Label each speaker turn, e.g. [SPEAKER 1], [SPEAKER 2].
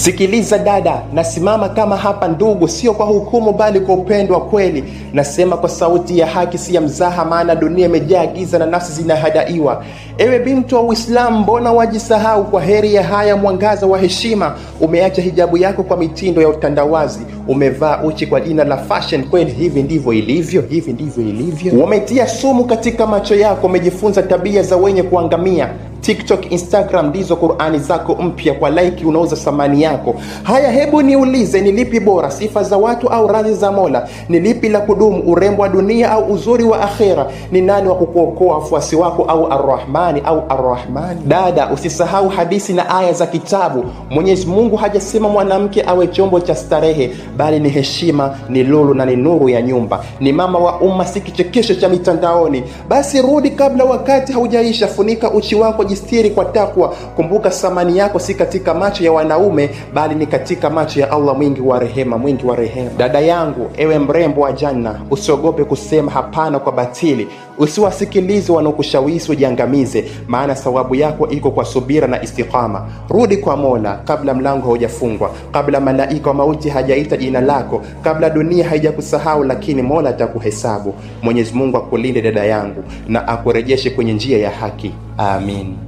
[SPEAKER 1] Sikiliza dada, nasimama kama hapa ndugu, sio kwa hukumu, bali kwa upendo wa kweli. Nasema kwa sauti ya haki, si ya mzaha, maana dunia imejaa giza na nafsi zinahadaiwa. Ewe binti wa Uislamu, mbona wajisahau? Kwa heri ya haya mwangaza wa heshima, umeacha hijabu yako kwa mitindo ya utandawazi, umevaa uchi kwa jina la fashion. Kweli hivi ndivyo ilivyo? Hivi ndivyo ilivyo? Wametia sumu katika macho yako, umejifunza tabia za wenye kuangamia. TikTok, Instagram ndizo Qur'ani zako mpya, kwa laiki unauza thamani yako. Haya, hebu niulize, ni lipi bora, sifa za watu au radhi za Mola? Ni lipi la kudumu, urembo wa dunia au uzuri wa akhera? Ni nani wa kukuokoa, wafuasi wako au Arrahmani au Arrahmani? Dada, usisahau hadithi na aya za kitabu. Mwenyezi Mungu hajasema mwanamke awe chombo cha starehe, bali ni heshima, ni lulu na ni nuru ya nyumba, ni mama wa umma, si kichekesho cha mitandaoni. Basi rudi kabla wakati haujaisha, funika uchi wako jistiri kwa takwa. Kumbuka thamani yako si katika macho ya wanaume, bali ni katika macho ya Allah mwingi wa rehema, mwingi wa rehema. Dada yangu, ewe mrembo wa janna, usiogope kusema hapana kwa batili. Usiwasikilize wanaokushawishi ujiangamize, maana thawabu yako iko kwa subira na istiqama. Rudi kwa Mola kabla mlango haujafungwa, kabla malaika wa mauti hajaita jina lako, kabla dunia haijakusahau, lakini Mola atakuhesabu. Mwenyezi Mungu akulinde dada yangu, na akurejeshe kwenye njia ya haki. Amin.